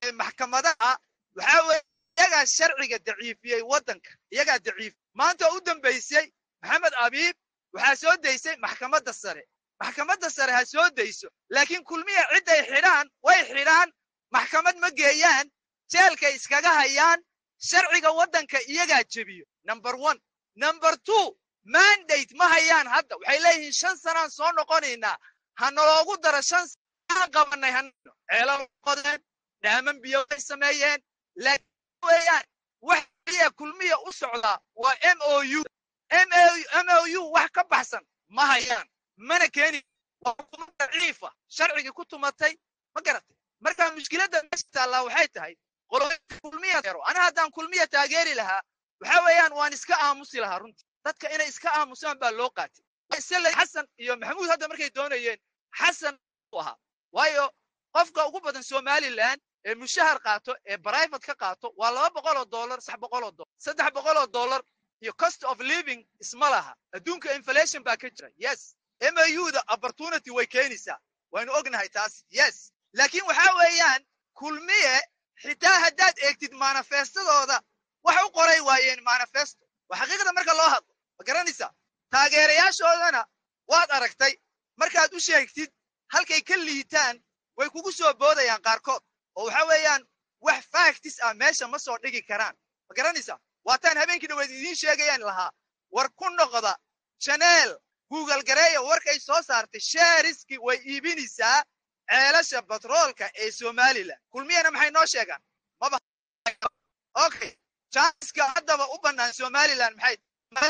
maxkamadaha waxaa weeye iyagaa sharciga daciifiyey waddanka iyagaa daciif maanta u dambaysay maxamed abiib waxaa soo daysay maxkamadda sare maxkamadda sare ha soo dayso laakiin kulmiya cidday xidhaan way xidhaan maxkamad ma geeyaan jeelkay iskaga hayaan sharciga waddanka iyagaa jebiyo number one number two mandate ma hayaan hadda waxay leeyihiin shan sanaan soo noqonaynaa ha naloogu daro shan sanaan qabanay ha ceelal qodeen dhaaman biyo way sameeyeen laakiin weeyaan wax keliya kulmiya u socdaa waa m o u m o u wax ka baxsan ma hayaan mana keeni waa hukumad daciifa sharcigii ku tumatay ma garatay marka mushkiladda meesha taallaa waxay tahay qoloyinka kulmiya ana haddaan kulmiya taageeri lahaa waxa weeyaan waan iska aamusi lahaa runtii dadka inay iska aamusaan baa loo qaatay sale xasan iyo maxamuud hadda markay doonayeen xasan u ahaa waayo qofka ugu badan somaliland ee mushahar qaato ee private ka qaato waa laba boqol oo dollar saddex boqol oo dollar saddex boqol oo dollar iyo cost of living isma laha adduunka inflation baa ka jira yes m a u da opportunity way keenaysaa waynu ognahay taas yes laakiin waxa weeyaan kulmiye xitaa haddaad eegtid manifestadooda wax u qoray waayeen manifesto waa xaqiiqda marka loo hadlo ma garanaysaa taageerayaashoodana waad aragtay markaad u sheegtid halkay ka liitaan way kugu soo boodayaan qaarkood oo waxa weeyaan wax factis ah meesha ma soo dhigi karaan ma garanaysaa waataan habeenkii dhaweed idiin sheegayaan lahaa war ku noqda janeel google gareeya warkay soo saartay sheeriski way iibinaysaa ceelasha batroolka ee somalilan kulmiyana maxay noo sheegaan maba okay janska haddaba u bannaan somalilan maxay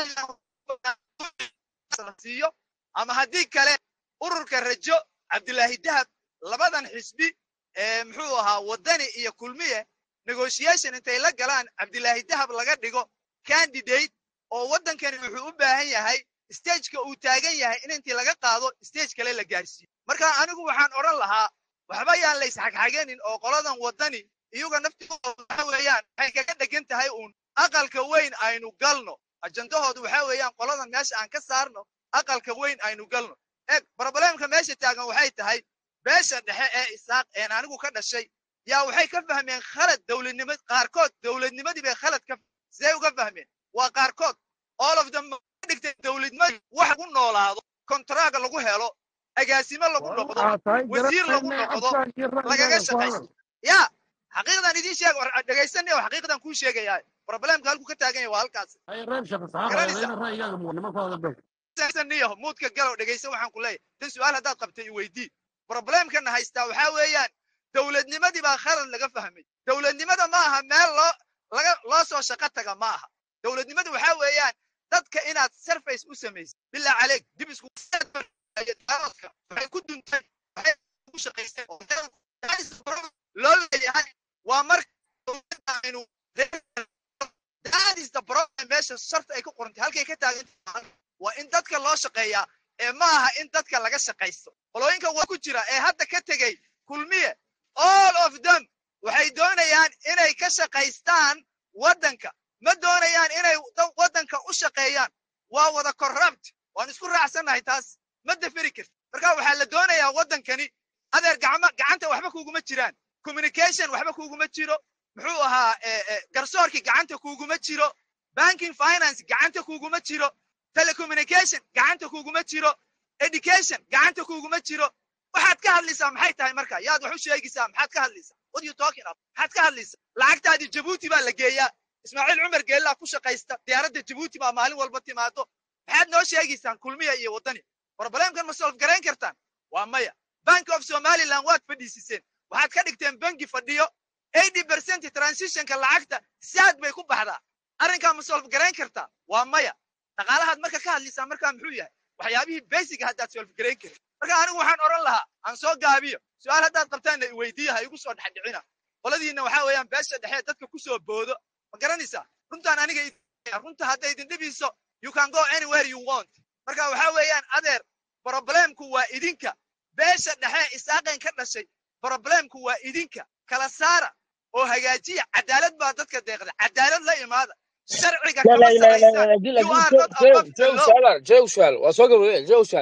siiyo ama haddii kale ururka rajo cabdilaahi dahab labadan xisbi ee muxuu ahaa waddani iyo kulmiye negotiation intay la galaan cabdilaahi dahab laga dhigo candidate oo waddankani wuxuu u baahan yahay stageka uu taagan yahay in intii laga qaado stage kale la gaarsiiyo marka anigu waxaan odhan lahaa waxba yaan la isxagxaganin oo qoladan waddani iyaga naftigooda waxa weeyaan waxay kaga dhegan tahay uun aqalka weyn aynu galno ajandahoodu waxa weeyaan qoladan meesha aan ka saarno aqalka weyn aynu galno eeg broblemka meesha taagan waxay tahay beesha dhexe ee isaaq een anigu ka dhashay yaa waxay ka fahmeen khalad dowladnimad qaarkood dowladnimadii bay khalad ka sidee uga fahmeen waa qaarkood all of them dhigtay dowladnimadi wax lagu noolaado kontraag lagu helo agaasimo lagu noqdo wasiir lagu noqdo lagaga shaqaysto ya xaqiiqdan idiin sheeg dhegaysanaya oo xaqiiqdan kuu sheegayaa problemka halku ka taagan yahay waa halkaas niyo muudka galow dhegaysan waxaan ku leeyahay tan su-aal haddaad qabtay i weydii problemkana haystaa waxaa weeyaan dowladnimadii baa khalad laga fahmay dowladnimada ma aha meel loo laga loo soo shaqo taga ma aha dowladnimada waxaa weeyaan dadka inaad surface u samaysid bilaa caleeg dib isku waxay ku dunteen waxay ku shaqaysteen loo leeyahay waa marka aynu that is the problem meesha sharta ay ku qorantay halkay ka taagan waa in dadka loo shaqeeyaa ee ma aha in dadka laga shaqaysto qolooyinka waa ku jira ee hadda ka tegey kulmiye all of them waxay doonayaan inay ka shaqaystaan waddanka ma doonayaan inay waddanka u shaqeeyaan waa wada corrupt waan isku raacsannahay taas ma daferi karti marka waxaa la doonayaa waddankani adeer gacma gacanta waxba kuguma jiraan communication waxba kuguma jiro muxuu ahaa garsoorkii gacanta kuguma jiro banking finance gacanta kuguma jiro telecommunication gacanta kuguma jiro education gacanta kuguma jiro waxaad ka hadlaysaa maxay tahay marka yaad wax u sheegaysaa maxaad ka hadlaysaa what you talking about maxaad ka hadlaysaa lacagtaadii jabuuti baa la geeyaa ismaaciil cumar geellaa ku shaqaysta diyaaradda jabuuti baa maalin walba timaado maxaad noo sheegaysaan kulmiya iyo waddani problemkan ma solf garayn kartaan waa maya bank of somaliland waad fadhiisiseen waxaad ka dhigteen bangi fadhiyo eighty percent transitionka lacagta saad bay ku baxdaa arrinkaa ma solf garayn kartaa waa maya dhaqaalahaad marka ka hadlaysaa markaa muxuu yahay waxyaabihii basic haddaad solf garayn karin marka anigu waxaan odhan lahaa aan soo gaabiyo su-aal haddaad qabtaanna iweydiiya ha igu soo dhexdhicina qoladiinna waxaa weeyaan beesha dhexe dadka ku soo boodo ma garanaysaa runtaan aniga runta hadday idin dhibiso you can go anywhere you want marka waxaa weeyaan adeer problemku waa idinka beesha dhexe isaaqeen ka dhashay problemku waa idinka kala saara oo hagaajiya cadaalad baa dadka deeqda cadaalad la imaada sharciga kama samaysaan you are not above the law jaw su'aal waa soo gabagabeen jaw su'aal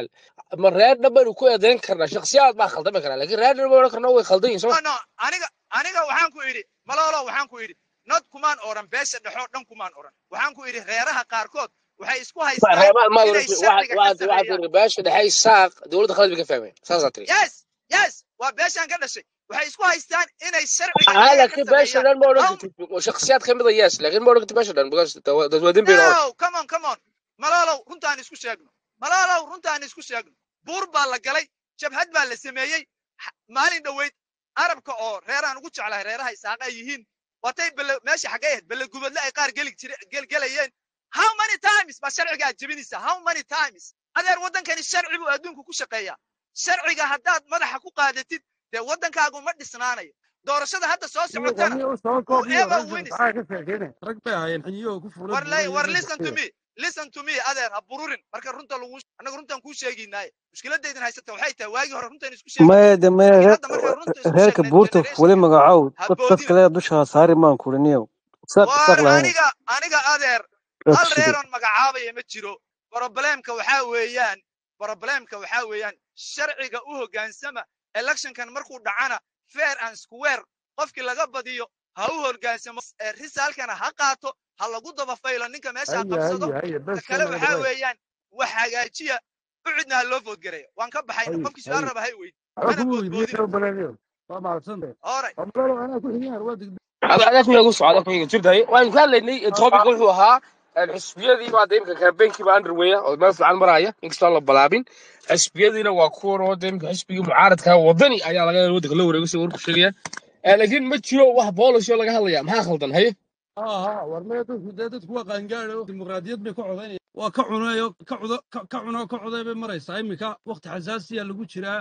ma reer dhan baynu ku eedayn karnaa shakhsiyaad baa khaldami karaa laakiin reer dhan baynu odhan karnaa way khaldan yihin soma no no aniga aniga waxaan ku idhi malolo waxaan ku idhi nod kumaan oran beesha dhexoo dhan kumaan oran waxaan ku idhi reeraha qaarkood waxay isku haystaan reebaad maad inay waxaad sharciga ka waxaad waxaad sameeyaan tiri beesha dhexay saaq dowladda khalad bay ka fahmeen saasaa tiri yes yes waa beeshaan ka dhashay waxay isku haystaan inay sharciga aa iyaga ka laakiin beesha sameeyaan dhan ma odhan How- kartid shakhsiyaad ka mid a yes laakiin ma odhan kartid beesha dhan because dad waa dembi odhan no come on come on malolow runtaan isku sheegno malolow runtaan isku sheegno buur baa la galay jabhad baa la sameeyey Ha- maalin dhoweyd arabka oo reeraan ugu jeclahay reeraha isaaqa ay yihiin watay bele meesha xaggay ahayd bele gubadle ay qaar geli jire gelgelayeen how many times baa sharciga aad jebinaysaa how many times adeer waddankani sharci buu adduunku ku shaqeeyaa sharciga haddaad madaxa ku qaadatid dee waddankaagu ma dhisnaanayo doorashada hadda soo socotana niyo soo koob iyo whoever rag wins maxaa ka sheekeynay rag bay ahaayeen xiniyoo ku fuulay war lay war buurayeen listen to me listen to me adeer ha bururin marka runta lagu annaga runtaan kuu sheegaynaaye mushkiladaydan haysata waxay tahay waagii hore runtaan isku sheegi maya de maya laakiin reer hadda markaan runta isku reerka sheegnay buurta fule generationka magacow ha dad dad boodina kale dusha saari maan kuriniyow isaaq war isaaq lahayn aniga aniga adeer dad hal shidid reeroon magacaabaya ma jiro problemka waxaa weeyaan problemka waxaa weeyaan sharciga u hoggaansama electionkan markuu dhacana fair and square qofkii laga badiyo ha u hoggaansamo ee risaalkana ha qaato ha lagu daba faylo ninka meesha ha haye qabsado haye haye ta bes kale naga waxaa dhawaay weeyaan wax hagaajiya ucidna ha loo foodgareeya waan ka baxayna haye qofkii su-aal haye raba hay weyd waxba mana kuma weydiiyey boodboodina oo baleeniyo waa mahadsantahay hore amralo anaa ku xigeen waa degdeg adaas miyaa ku socda adaas miyaa jirtahay waan ka hadlaynay topic wuxuu ahaa xisbiyadii baa de imika campaignkiiba underwaya oo meel fiican maraya inkastoo la balaabin xisbiyadiina waa kuwan oo de imika xisbigii mucaaradka wadani ayaa laga waddanka loo wareego sida warku sheegaya laakiin ma jiro wax policy oo laga hadlaya maxaa khaldan haye aha war maya dadku dee dadku waa qaangaadho dimuqraadiyad bay ka codaynaya waa ka cunayo ka cudo ka ka cuno ka coday bay maraysaa iminka waqti xasaasiya lagu jiraa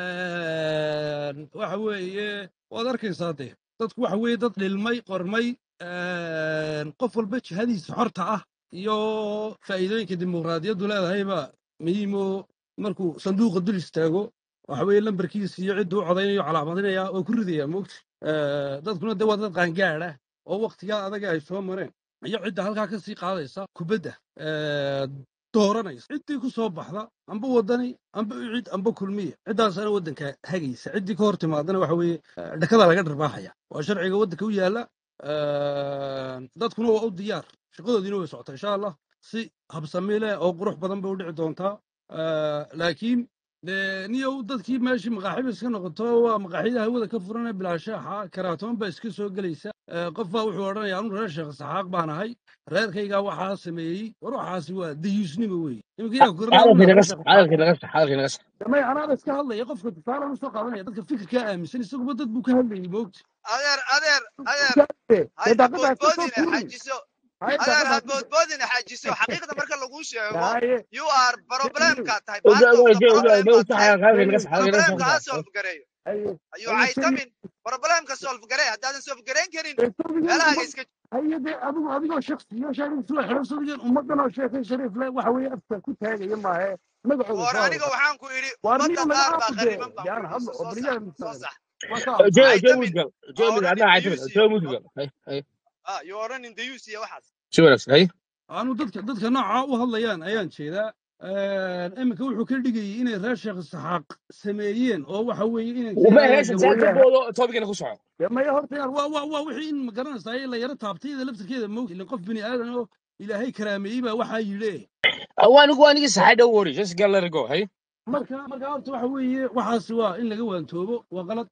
Een, waxa weeye waad arkaysaa dee dadku waxa weeye dad dhilmay qormay een, qof walba jihadiisa xorta ah iyo faa'iidooyinka dimuqraadiyaddu leedahayba muhiimo markuu sanduuqa dul istaago waxa weeye lambarkiisa iyo cidduu u codaynayo calaamadinaya oo ku ridaya moogta dadkuna dee waa dad qaangaadh ah oo waqtigaa adaga ay soo mareen iyo cidda halkaa ka sii qaadaysa kubadda ee, dooranaysa ciddii ku soo baxda amba wadani amba ucid amba kulmiya ciddaasana waddanka hagaysa ciddii ka hor timaadana waxa weeye eh, dhakada laga dharbaaxaya waa sharciga waddanka u yaala Een, dadkuna waa u diyaar shaqadoodiina way socotaa insha allah si habsami leh oo qurux badan bay u dhici doontaa Eh, laakiin dee niyow dadkii meeshii maqaaxiba iska noqoto waa maqaaxida hawada ka furanee bilaashaaxa karaatoon baa iska soo gelaysa Eh, qof baa wuxuu odhanaya anu reer sheekh saxaaq baan ahay reerkaygaa waxaa sameeyey war waxaasi waa dayuusnimo weeye iminka yaa kugarnaa hadalkii una naga reer sax sheekh saxaaq hadalkii naga sax hadalkii naga sax damay anaaba iska hadlaya qofka tusaalaan usoo qaadanaya dadka fikirkaa aaminsan isaguba dad buu ka hadlayay moogta adeer adeer adeer dee hay ha daaqada ha ka soo boodboodine tuurin xajiso hay adeer daaqada ha ha ka boodboodine xajiso xaqiiqda marka laguu sheego haye you are problemka tahay oga part of oga the oga oga problem oga baa sax tahay hadalkii naga sax hadalkii naga problemka ha sax solve gareeyo haye ayuu haye sani caytamin problemka solve garee haddaadan solve garayn karin sawdigan meelahaaga ummad iska haye dee adigu adigoo shaksiyo sheegay soo xidhan sawdigan ummaddan oo sheekay shariif leh waxa weeye afka ku taagaya maahe magacooda war soo aniga hadla waxaan ku idhi waar ummadda niyo qaar laga baa aamu dee khariban baan yaan ku idhi hadlo soo oo sax beriyaha soo mustaqbal sax waa ka jo aamusa jo caytamin mudgal ha jo mudgal odhanin adna caytamin dayuus jo iyo mudgal hay hay ah you odhanin dayuus iyo waxaas si wanaagsan hay aanu dadka dadka nooca u hadlayaan ayaan jeedaa iminka wuxuu ka dhigayay inay reer sheekh saxaaq sameeyeen oo waxa weeye inanka uma yaraha heesha saaka gabooyaha boodo tobigana ku soco dee maya horta yaar waa waa waa wixii in ma garanaysaa la yaro taabtayda laftirkeeda moog ilin qof bini aadan oo ilaahay karaameeyey baa waxaa yidhi waanigu waanigi saxay dhow wori just get let it go hay marka marka horta waxa weeye waxaasi waa in laga waantoobo waa qalad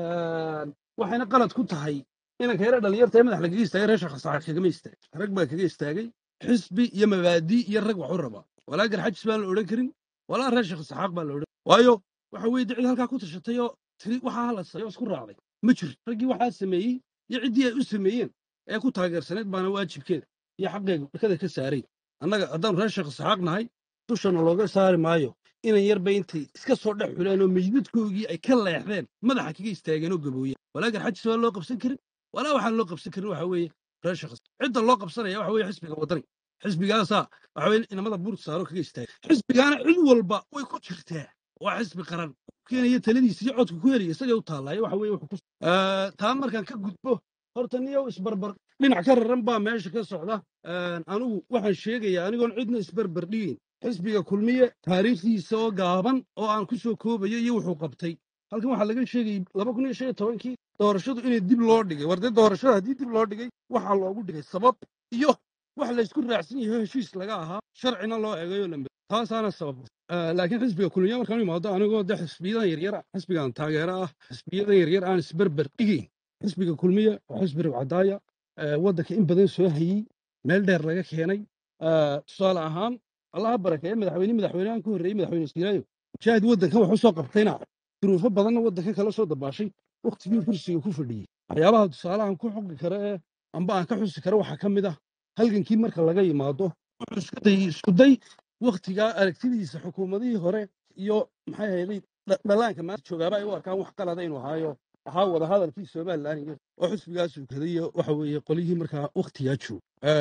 waxayna qalad ku tahay inanka yara dhalinyarta ee madax lagaga istaagay reer sheekh saxaaq kagama istaagay rag baa kaga istaagay xisbi iyo mabaadi iyo rag wax u raba walaa garxajis baan la odhan karin walaa reer sheekh saxaaq baan la odhan waayo waxa weeye dee cid halkaa ku tashatay oo tiri waxaa la sayo isku raacday ma jiro raggii waxaa sameeyey iyo ciddii ay u sameeyeen ee ku taageersaneyd baana waajibkeeda iyo xaqeega dhakada ka saaray annaga haddaanu reer sheekh saxaaq nahay dushana looga saari maayo inan yarba intay iska soo dhex xuleen oo meydadkoogii ay ka leexdeen madaxa kaga istaageen oo gabooyeen walaa garxajis waa loo qabsan karin walaa waxaan loo qabsan karin waxa weeye reer sheekh cidda loo qabsanaya waxa weeye xisbiga wadani xisbigaasaa waxa weeye inamada buurta saaro kaga istaagay xisbigaana cid walba way ku jirtaa waa xisbi qaran keenaya taladiisa iyo codka ku helaya isagay u taallaayo waxa weeye wuxuu ku Eh, taa markaan ka gudbo horta niyow isbarbar dhinac ka raran baa meesha ka socda anigu waxaan sheegayaa anigoon cidna isbarbar dhigeyn xisbiga kulmiye taariikhdiisa oo gaaban oo aan ku soo koobayo iyo wuxuu qabtay halkan waxaa laga sheegayay laba kun iyo shan iyo tobankii doorashadu inay dib loo dhigay war dee doorashada haddii dib loo dhigay waxaa loogu dhigay sabab iyo wax laysku raacsan yahay heshiis laga ahaa sharcina loo eegayo lambe taasaana sabab Ah, laakiin xisbiga kulmiye markaan u imaado anigoo de xisbiyadan yaryar ah xisbigan taageero ah xisbiyadan yaryar aan isberber dhigayn xisbiga kulmiye waa xisbi ribcadaaya eh, waddanka in badan soo hayey meel dheer laga keenay Ah, tusaale ahaan allaha barakeeye madaxweyne madaxweynahan ku horreeyey madaxweyne siiraayo mujaahid waddankan wax u soo qabtayna duruufo badanna waddankan kala soo dabaashay wakhtigii kursiga ku fadhiyey waxyaabaha tusaalahan ku xoqi kara ee amba aan ka xusi kara waxaa ka mid ah halgankii marka laga yimaado wuxuu isku dayey isku day wakhtigaa aragtidiisa xukuumadihii hore iyo maxay ahayday dha- dhallaanka maanta joogaaba ay u arkaan wax qalada inuu ahaayo ahaa wada hadalkii somalilan iyo oo xisbigaas uu kadaiyo waxa weeye qolyihii markaa wakhtigaa joog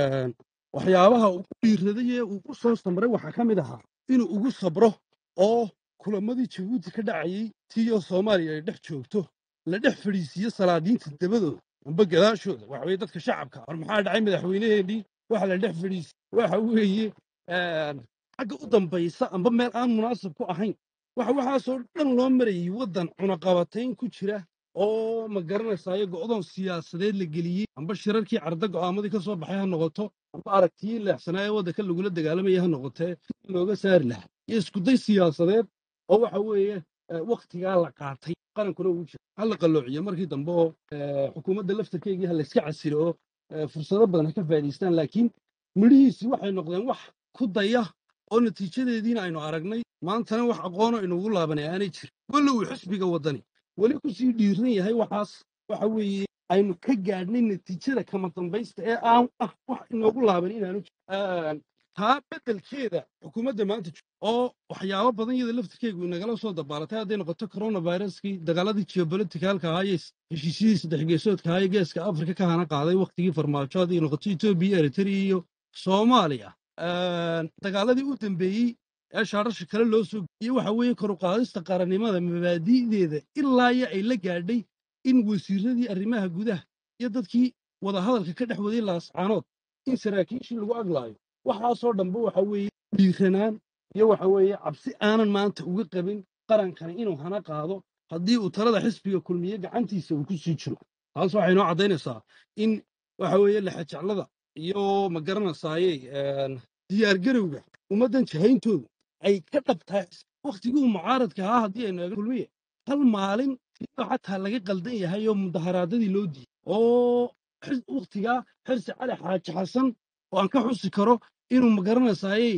waxyaabaha uu ku dhiiraday ee uu ku soo samray waxaa ka mid ahaa inuu ugu sabro oo kulamadii jabuuti ka dhacayey tiyo soomaaliya ay dhex joogto la dhex fadhiisiiyo salaadiinta dabadooda amba gadaashooda waxa weye dadka shacabka war maxaa dhacay madaxweyneheenii waxa la dhex fadhiisi waxa weeye een, xagga u dambaysa amba meel aan munaasab ku ahayn waxa waxaasoo dhan loo marayey waddan cunaqabatayn ku jira oo ma garanaysayo go'doon siyaasadeed la geliyey amba shirarkii carda go'aamadii ka soo baxay ha noqoto amba aragtiyii leexsanaa ee waddanka lagula dagaalamaya ha noqotee si looga saari lahaa iyo iskuday siyaasadeed oo waxa weeye eh, wakhtigaa la qaatay qarankuna ugu jira ha la qalloociyo markii dambe oo eh, xukuumadda laftarkeygii ha layska casilo oo eh, fursado badan ha ka faa'iidaystaan laakiin midhihiisii waxay noqdeen wax ku daya oo natiijadeediina aynu aragnay maantana wax aqoono inugu laabanay aanay jirin weli uu xisbiga waddani weli ku sii dhiiran yahay waxaas waxa weeye aynu ka gaadhnay natiijada kama dambaysta ee aan ah wax inoogu laaban inaanu jirin taa beddelkeeda xukuumadda maanta jo- oo waxyaabo badan iyada laftirkeegu inagala soo dabaalatay hadday noqoto coronaviruskii dagaaladii geopoliticalka ahaa iyo heshiisyadii saddex geesoodka ahaa ee geeska afrika ka hana qaaday wakhtigii farmaajo hadday noqoto etoobiya eritrea iyo soomaaliya Een, dagaaladii u dambeeyey ee shaarasha kale loo soo iyo waxa weeye kor u qaadista qarannimada mabaadi'deeda ilaa iyo ay la gaadhay in wasiiradii arrimaha gudaha iyo dadkii wadahadalka ka dhex waday laascaanood in saraakiishii lagu aglaayo waxaasoo dhanba waxa weeye dhiiranaan iyo waxa weeye cabsi aanan maanta uga qabin qarankani inuu hana qaado haddii uu talada xisbiga kulmiye gacantiisa uu ku sii jiro taas waxay noo caddaynaysaa in waxa weeye lexajeclada iyo ma garanaysaaye diyaargarowga ummaddan jahayntoodu ay ka dhabtahay wakhtigii uu mucaaradka ahaa haddii aynu eegno kulmiye hal maalin iyadoo xataa laga qaldan yahay oo mudaharaadadii loo diiday oo xis- wakhtigaa xirsi cali xaaji xasan oo aan ka xusi karo inuu ma garanaysaaye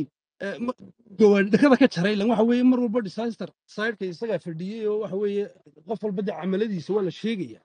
gawaadhakada ka jaray lan waxa weeye mar walba disaster sideka isagaa fadhiyey oo waxa weeye qof walba dee camaladiisa waa la sheegaya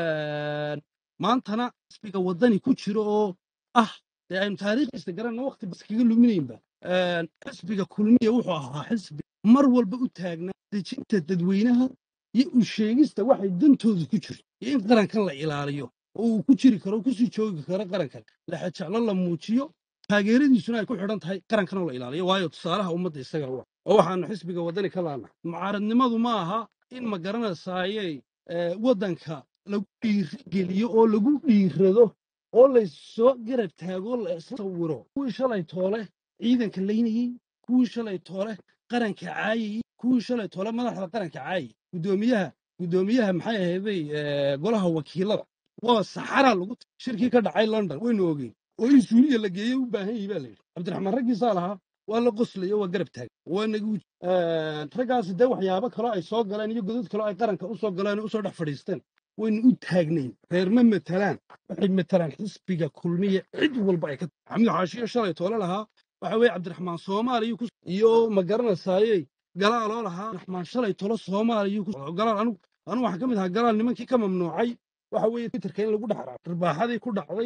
Een, maantana xisbiga waddani ku jiro oo ah dee aynu taariikhdiisa garanna waqti bas kaga luminaynba Een, xisbiga kulmiya wuxuu ahaa xisbi mar walba u taagnaa dejinta dadweynaha iyo u sheegista waxay dantoodu ku jirto iyo in qarankan la ilaaliyo oo uu ku jiri karo kusii joogi karo qarankan laxajeclo la muujiyo taageeradiisuna ay ku xidhan tahay qarankan oo la ilaaliyo waayo tusaalaha ummadda isaga u ah oo waxaanu xisbiga waddani ka laana mucaaradnimadu ma aha in ma garanaysaaye eh, waddanka lagu dhiirigeliyo oo lagu dhiirado oo laysoo garab taago la sawiro kuwii shalay toole ciidanka laynayey kuwii shalay toole qaranka caayayey kuwii shalay toole madaxda qaranka caayay guddoomiyaha guddoomiyaha maxay ahayday eh, golaha wakiilada waa saxara lagu t- shirkii ka dhacay london waynu ogeyn oo in suuliya la geeyey u baahan yahay baa la yidhi cabdiraxmaan raggiisaa lahaa waa la qoslayo waa garab taagay waa nagu raggaasi dee waxyaabo kaloo ay soo galeen iyo godad kaloo ay qaranka u soo galeen oo usoo dhex fadhiisteen waynu u taagnayn reer ma matalaan waxay matalaan xisbiga kulmiya cid walba ay ka maxamed xaashiyo shalay toole lahaa waxa weeye cabdiraxmaan soomaaliya ku iyo ma garanaysaaye galaaloo lahaa cabdiraxmaan shalay tolo soomaaliya ku galaal anigu anigu waxaan ka mid ahaa galaal nimankii ka mamnuucay waxa weeye twitterka in lagu dhex raaco ribaaxadii ku dhacday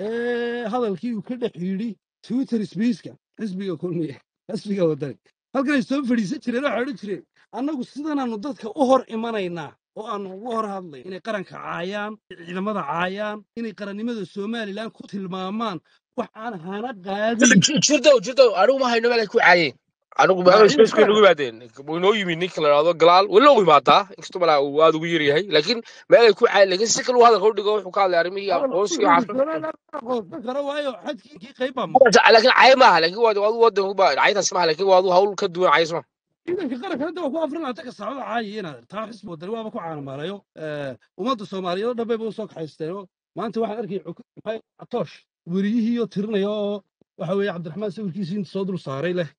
ee hadalkii uu ka dhex yidhi twitter sbeiska xisbiga kulmiya xisbiga wadani halkan ay soo fadhiisan jireen waxay odhan jireen annagu sidanaanu dadka u hor imanaynaa oo aanu ugu hor hadlay inay qaranka caayaan ciidamada caayaan inay qarannimada somalilan ku tilmaamaan wax aan hana qaadin jirdow jirdow anigu ma hayno meel ay ku caayeen anigu waa maxamed ciidanka spaceka nagu qaranka yimaadeen way noo yimid ninka la dhahdo galaal way loo yimaadaa inkastoo malaa uu aad ugu yaryahay laakiin meel ay ku caay laakiin si kale uu hadalka u dhigo wuxuu ka hadlay arrimihii hadal aqoonsiga wuxuu waxaas yidhi somaliland ma aqoonsan karo waayo xadkii kii qayb baa maqan laakiin cay maaha laakiin waa waa wadanku ba caytaas maaha laakiin waa hawl ka duwan cays maaha ciidanka qaranka hadda waa ku afrin laata ka saacada caayi inaad taa xisbi wadani waaba ku caanamaalayo ummadda soomaaliyeed oo dhan bayba usoo kaxaysteen oo maanta waxaan arkay maxay atoosh weriyihii oo tirinaya oo waxa weeye cabdiraxmaan sawirkiisii inta soo dul saaray leh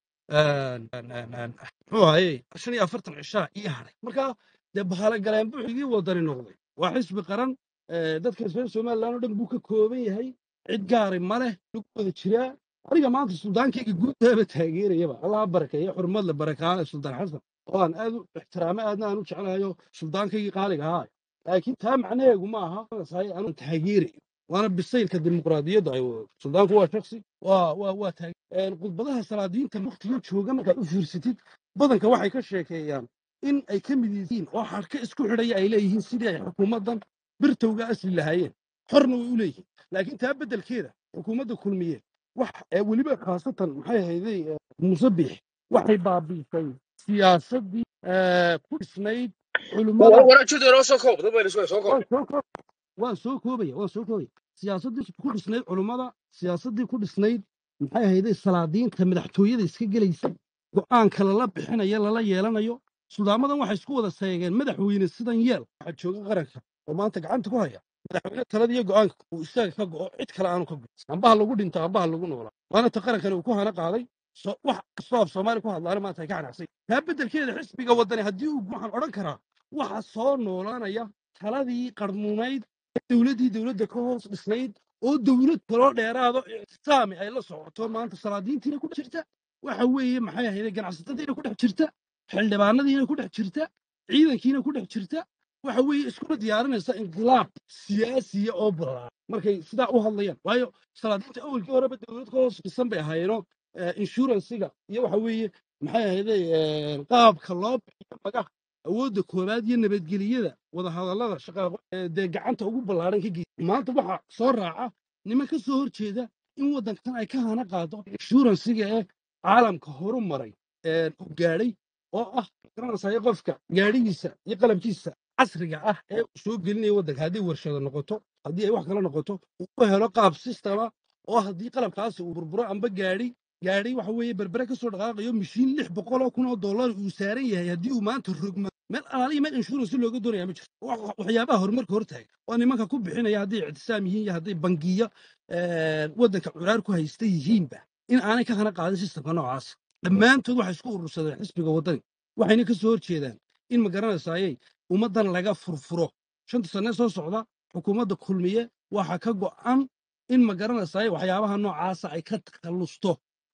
muxuu ahaye shan iyo afartan cishaa ii haray marka dee bahala galeen buuxigii wadani noqday waa xisbi qaran eh, dadka reer somaliland oo dhan buu ka kooban yahay cid gaari ma leh lagu wada jiraa aniga maanta suldaankayga guudaba taageerayaba allaha barakeeyo xurmad la barakaale suldaan xasan oo aan aad u ixtiraamo aadna aan u jeclahayo suldaankayga qaaliga ahaa laakiin taa macnaheegu ma aha sahay aan taageerayo waana bisaylka dimuqraadiyadda ay wado suldaanku waa shaksi waa waa waa taag khudbadaha salaadiinta waqtiga jooga markaad u fiirsatid badanka waxay ka sheekeeyaan in ay ka mid yihiin oo xadhka isku xidhaya ay leeyihiin sidii ay xukuumaddan birtowga asli lahaayeen xorna way u leeyihiin laakiin taa beddelkeeda xukuumadda kulmiye wax ee weliba khaasatan maxay ahayday eh, musabix waxay baabiisay siyaasaddii eh, ku dhisnayd culimmada waraajada inoo soo koob dad bayna soo koob waan soo koob waan soo koobaya waan soo koobaya siyaasaddii ku dhisnayd culummada siyaasaddii ku dhisnayd maxay ahayday salaadiinta madaxtooyada iska gelaysa go'aanka lala bixinayo lala yeelanayo suldaamadan waxay isku wada seegeen madaxweyne sidan yeel waxaa jooga qaranka oo maanta gacanta ku haya madaxweyne taladiyo go'aanka uu isaga ka go'o cid kale aanu ka go'in ambaha lagu dhinto ambaha lagu noolaa waana ta qarankani uu ku hana qaaday so- wax kastoo af soomaali ku hadlaana maanta ay ka canacsay taa beddelkeeda xisbiga waddani haddii uu waxaan odhan karaa waxa soo noolaanaya taladii qarmuunayd dowladdii dowladda ka hoos dhisnayd oo dowlad kaloo dheeraado ictisaami ay la socoto maanta salaadiintiina ku dhex jirta waxa weeye maxay ahayde ganacsatadiina ku dhex jirta xildhibaanadiina ku dhex jirta ciidankiina ku dhex jirta waxa weeye iskuna diyaarinaysa inqilaab siyaasiya oo ballaaran markay sidaa u hadlayaan waayo salaadiinta awalkii horeba dowlad ka hoos dhisan bay ahaayeenoo inshuransiga iyo waxa weeye maxay ahayde qaabka loo bixiyo magaha awoodda koowaad iyo nabadgeliyada wadahadallada shaqaaqo ee dee gacanta ugu ballaaran ka geysa maanta waxaa soo raaca niman ka soo horjeeda in waddankan ay ka hana qaado inshuransiga ee caalamka horu maray ee uu gaadhay oo ah garanaysayo qofka gaadhigiisa iyo qalabkiisa casriga ah ee uu soo gelinaya waddanka haddii warshado noqoto haddii ay wax kale noqoto uu u helo qaab sistema oo haddii qalabkaasi uu burburo amba gaadhi gaadhi waxa weeye berbere ka soo dhaqaaqayo mishiin lix boqol oo kun oo dollar uu saaran yahay haddii uu maanta rogma meel alaaliya meel insurance looga doonaya ma jirto Wax- waxyaabaha horumarka hortaaga oo nimanka ku bixinaya hadday ictisaam yihiin iyo hadday bangiyo eh, waddanka curaar ku haysta yihiinba in aanay ka hana qaadin sistemka noocaas dhammaantood waxay isku urursadeen xisbiga waddani waxayna ka soo horjeedaan in ma garanaysayey ummaddan laga furfuro shanta sane soo socda xukuumadda kulmiye waxa ka go'an in ma garanaysaye waxyaabaha noocaasa ay ka takhallusto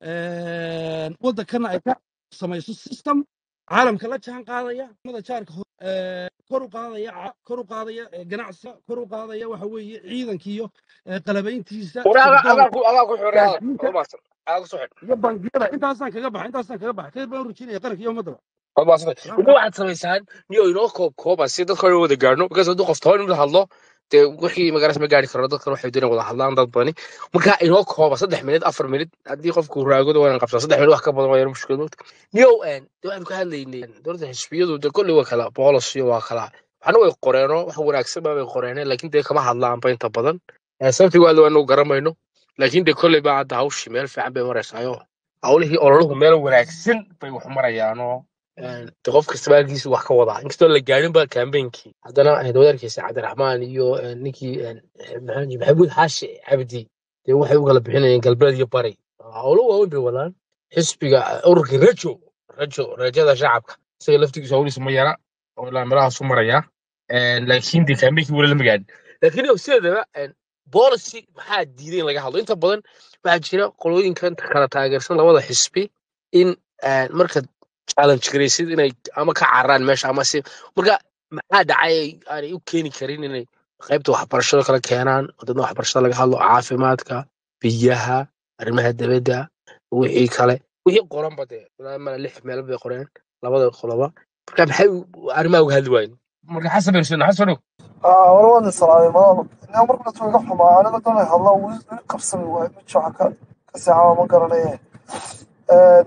een, waddankana ay ka samayso system caalamka la jaan qaadaya umada jaarka hor- ee, kor u qaadaya ca- kor u qaadaya ee, ganacsiga kor u qaadaya waxa weeye ciidankiiyo ee, qalabayntiisa agaa sirdoonka ku agaa ku xidhay hadalka gaadiidka waa maasan agaa ku soo xidh iyo bangiyada intaasaan kaga baxa intaasaan kaga baxa kadib baan u rujinaya qaranka iyo ummadaba waa maasan wixii waxaad samaysaan niyo inoo koob kooba si dadka hore wada gaarno because hadduu qof toban mid hadlo dee wixii magaras ma gaari karo dadkan waxay doonayaan wada hadlaan dad badani marka inoo kooba saddex minid afar minid haddii qofku raagodo waa inaan qabsaa saddex minid wax ka badan waa yar mushkilad mogta niyow een dee waxaanu ka hadlaynay dowladda xisbiyadu dee kolley waa kala boolosiyo waa kala waxna way qoreenoo wax wanaagsan baa bay qoreeneen laakiin dee kama hadlaanba inta badan Eh, sababtii waa anagu garamayno laakiin dee kolley baa hadda hawshii meel fiican bay maraysaayo hawlihii ololuhu meel wanaagsan bay wax marayaanoo de qof kasta baalkiisu wax ka wadaa inkastoo la gaarin ba kambeynkii haddana eh, wadaadkiisa cabdiraxmaan iyo eh, ninkii eh, maxaa jiray, maxamuud xaashi cabdi dee waxay u kala bixinayeen galbeed iyo bari howlo waaweyn bay wadaan xisbiga eh, ururkii rajo rajo rajada shacabka isaga laftigiisa howliisa ma yara oo ilaa meelahaasu marayaa Eh, laakiin dee kambeynkii weli lama gaadhin laakiin yow sideedaba eh, policy maxaa diiday in laga hadlo inta badan waxaa jira qolooyinkan kala taageersan labada xisbi in eh, marka challenge garaysid inay ama ka cararaan meesha ama si marka maxaa dhacay ay- aanay u keeni karin inay qaybta waxbarashada kala keenaan oo dadna waxbarashada laga hadlo caafimaadka biyaha arrimaha dibadda wixii kale wixii qoranba dee ilaa mala lix meel bay qoreen labada qoloba marka maxay u- arrimaha uga hadli waayeen marka xasan bin xuseen xasan ow aa wala waad salaamay malaalo inaa markuna tu iga xumaa aniga doonay hadla weli weli qabsami waayo mid waxa ka ka seexaba ma garanaye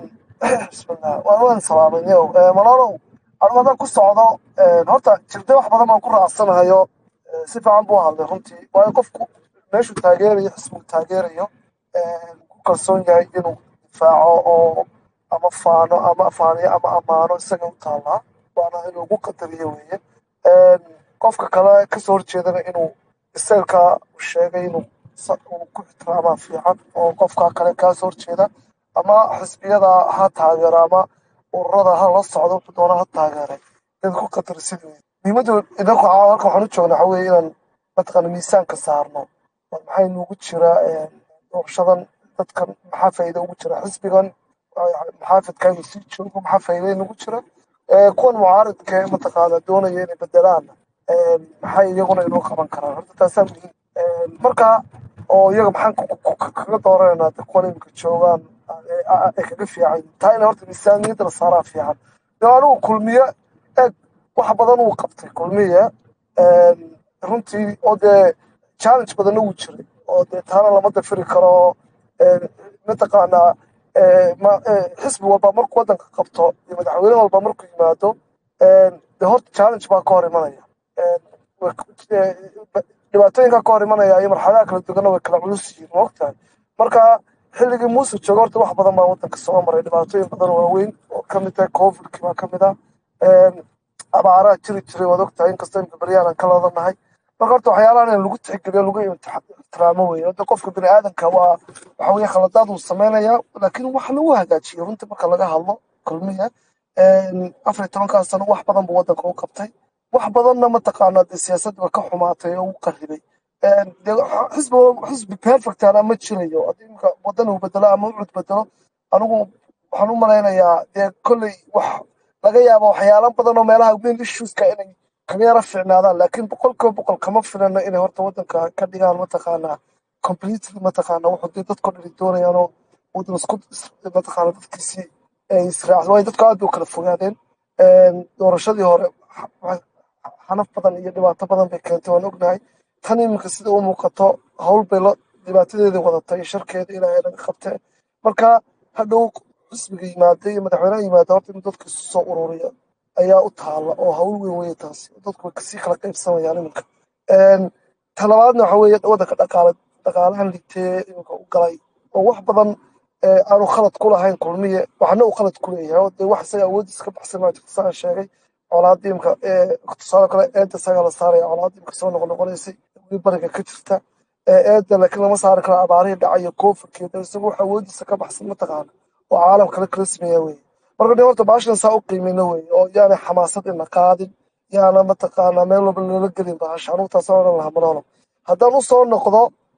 bismillah waan waan salaamay yow malaalow anigu haddaan ku socdo horta jirde wax badan baan ku raacsanahayo Eh, si fiican buu hadlay runtii waayo qofku meeshuu taageerayo xisbigu taageerayo eh, ku kalsoon yahay inuu difaaco oo ama faano ama faaniyo ama ammaano isaga u taallaa waana inuu ugu qadariyo weeye Eh, qofka kale kasoo horjeedana inuu isaga u sheegay inuu sa- uu ku ixtiraamaa fiican oo qofka kale kaasoo horjeeda ama xisbiyada ha taageero ama ururada ha la socdo wuxuu doona ha taageeray inaad ku qadarisid weeye muhiimadda idinku caawa halkan waxaan u joognaa waxa weeye inaan mataqaana miisaanka saarno war maxay nugu jira eh, doorashadan dadkan maxaa faa'iido ugu jira xisbigan eh, maxaafidka inuu sii joogo maxaa faa'iido nugu jira Eh, kuwan mucaaridka ee mataqaana doonaya inay bedelaan eh, maxay iyaguna inoo qaban karaan horta taasaa muhiim Eh, marka oo iyaga maxaan ku- ku- ku- kaga dooranayna de kuwan imika joogaan ee ee kaga fiican yihiin. taa ina horta miisaaniyadda la saaraa fiican de anigu kulmiye eeg wax badan uu qabtay kulmiye Een, runtii oo dee challenge badanna wuu jiray oo dee taana lama dafiri karo Een, mataqaanaa ee, ma- ee, xisbi walba markuu wadanka qabto iyo madaxweyne walba markuu yimaado een, dee horta challenge baa ka hor imanaya Een, way- ee, dhibaatooyinka ka hor imanaya iyo marxaladaha kala duwanna way kala culus yihiin ma ogtahay marka xilligii muuse jooga horta wax badan baa wadanka soo maray dhibaatooyin badan oo waaweyn oo ka mid tahay covidki baa ka mid ah Een, abaaraha jiri jiray waad ogtahay inkastoo imika beryaan aan kala wadanahay marka horta waxyaalahan in lagu tixgeliyo lagu imtix- ixtiraamo weeye hadda qofka bini aadanka waa waxa weye khaladaad uu sameynaya laakiin wax lagu hagaajiyo runtii marka laga hadlo kulmiya Een, afar iyo tobankaa sano wax badan buu wadanka u qabtay wax badanna mataqaanaa dee siyaasadda ka xumaatay oo u qarribay Een, dee xisbi xisbi perfectana ma jirayo haddii imika wadan uu bedelo ama ucud bedelo anigu waxaan u malaynayaa dee kolley wax laga yaabo waxyaalo badan oo meelaha main issueska inay kaga yara fiicnaadaan laakiin boqolkiiba boqol kama filano inay horta wadanka ka dhigaan mataqaanaa completely mataqaana wuxuu dee dadko dhani doonayaan oo wadan isku is- mataqaana dadkiisii ay israacsan waayo dadku aad bay u kala fogaadeen Een, doorashadii hore xa- xa- xanaf badan iyo dhibaato badan bay keentay waan ognahay tan iminka sida u muuqato hawl bay la dhibaatadeedii wadatay iyo sharkeeda ilaahay naga qabtee marka hadhow xisbiga yimaada iyo madaxweynaha yimaada horta in dadka isu soo ururiya ayaa u taala oo hawl weyn weeye taasi dadku way kasii kala qaybsamayaan iminka Een, ta labaadna waxa weeye wadanka dhaqaale dhaqaalahan liitee iminka u galay oo wax badan ee, aanu khalad ku lahayn kulmiye waxna uu khalad ku leeyahay oo dee wax isaga awoodiisa ka baxsan maa jirta saan sheegay colaadda imika ee tusaale kale eedda isagaa la saaraya colaadda imika soo noqonoqonaysay weli bariga ka jirta ee eedda laakiin lama saari karo abaarihii dhacayo koofurkeeda isagu wax awoodiisa ka baxsan mataqaana oo caalam kale kala sameeya weye marka dee horta baashan saa u qiimeyno weye oo yaanay xamaasad ina qaadin yaana mataqaana meel walba loola gelin bahasha anugu taasaan odhan lahaa maloolo haddaan usoo noqdo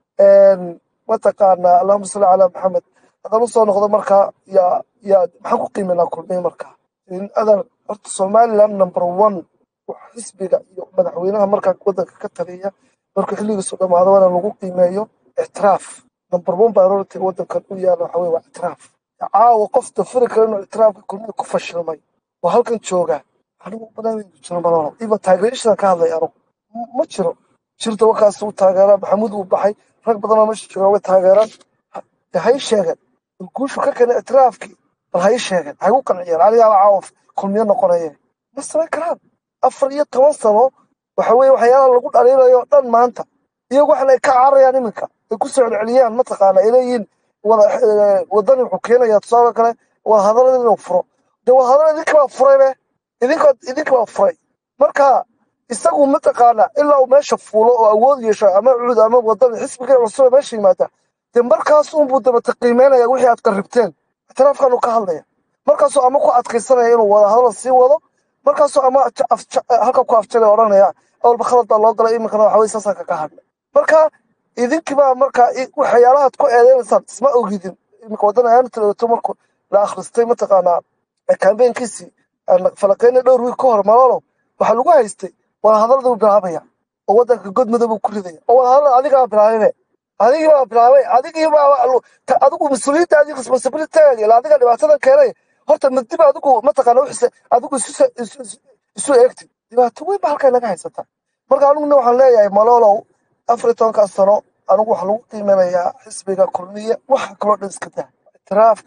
een, mataqaana allahuma salli calaa maxamed haddaan usoo noqdo marka yaa yaa maxaan ku qiimeynaa kulmiye marka in adan horta somaliland number one wax xisbiga iyo madaxweynaha markaa wadanka ka taliya markuu xilligiisu dhamaado waana lagu qiimeeyo ictiraaf number one priority wadankan u yaala waxa weye waa ictiraaf caawa qof dafiri kara inuu ictiraafka kulmiye ku fashilmay oo halkan jooga anigu banaanaydu jiro malolo even taageerashada ka hadlay anigu M- ma jiro jirta wakaas uu taageeraa maxamuud uu baxay rag badan oo meesha jooga way taageeraan Ha- dee ha ii sheegeen bal guushu ka keenay ictiraafkii bal ha ii sheegeen ha igu qanciyeen anigaaba caawa kulmiye noqonaye ma samayn karaan afar iyo toban sano waxa weeye waxyaalaha lagu dhaliilayo oo dhan maanta iyagu waxna ay ka cararayaan iminka ay ku soo celceliyaan mataqaana ay leeyihiin wada eh, wadani wuxuu keenayaa tusaale kale wadahadalada inuu furo dee wadahadalada idinka baa furay be idinka idinka baa furay marka isagu mataqaana ilaa uu meesha fuulo oo awood yeesho ama cud ama wadani xisbiga cusub ee meesha yimaada dee markaas unbuu dabata qiimeynaya wixii aad qarribteen ictiraafkaanu ka hadlaya markaasuu ama ku adkaysanaya inuu wadahadal sii wado markaasuu ama ja- af- ja- halka ku afjalay odhanaya awalba khalad baa loo galay iminkana waxa weye saasaan kaga hadlay marka idinkibaa marka i- waxyaalahaad ku eedeynaysaan isma ogidin iminka waddan ahaan tilato markuu la akhristay mataqaanaa kambeynkiisii falaqeyna dhowr wiil ka hor malolo waxaa lagu haystay wadahadalada buu bilaabaya oo wadanka godmada buu ku ridaya oo wadahadal adigaa bilaababe adigii baa bilaabay adigii baa lu- ta- adigu mas-uuliyadda adiga responsibilitygaaga ila adiga dhibaatadan keenay horta madiba adigu mataqaana wixise adigu isu se- isu isu- isu eegtid dhibaato weyn ba halkaa naga haysata marka aniguna waxaan leeyahay malolow afar iyo tobankaa sano anigu waxaa lagu qiimanayaa xisbiga kulmiye waxa kaloo dhan iska daa itiraafka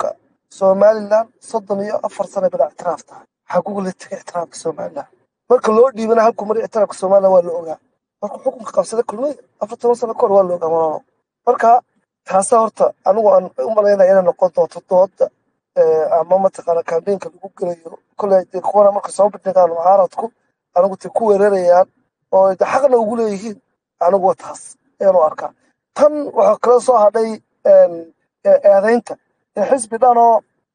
somalilan soddon iyo afar sano bada ictiraaf tahay xagugu la tegay ictiraafka somalilan marka loo dhiibana halkuu maray ictiraafka somalilan waa la ogaa markuu xukunka qabsaday kulmay afar toban sano kahor waa la ogaa malolo marka taasa horta anigu aan u malaynaya inay noqon doonto dooda ama mataqaana kambeynka lagu gelayo koley dee kuwana marka soo bandhigaan mucaaradku anigu te ku weerarayaan oo de xaqna ugu leeyihiin anigu waa taas ayaanu arkaa tan waxaa kala soo hadhay eedaynta xisbi dhanoo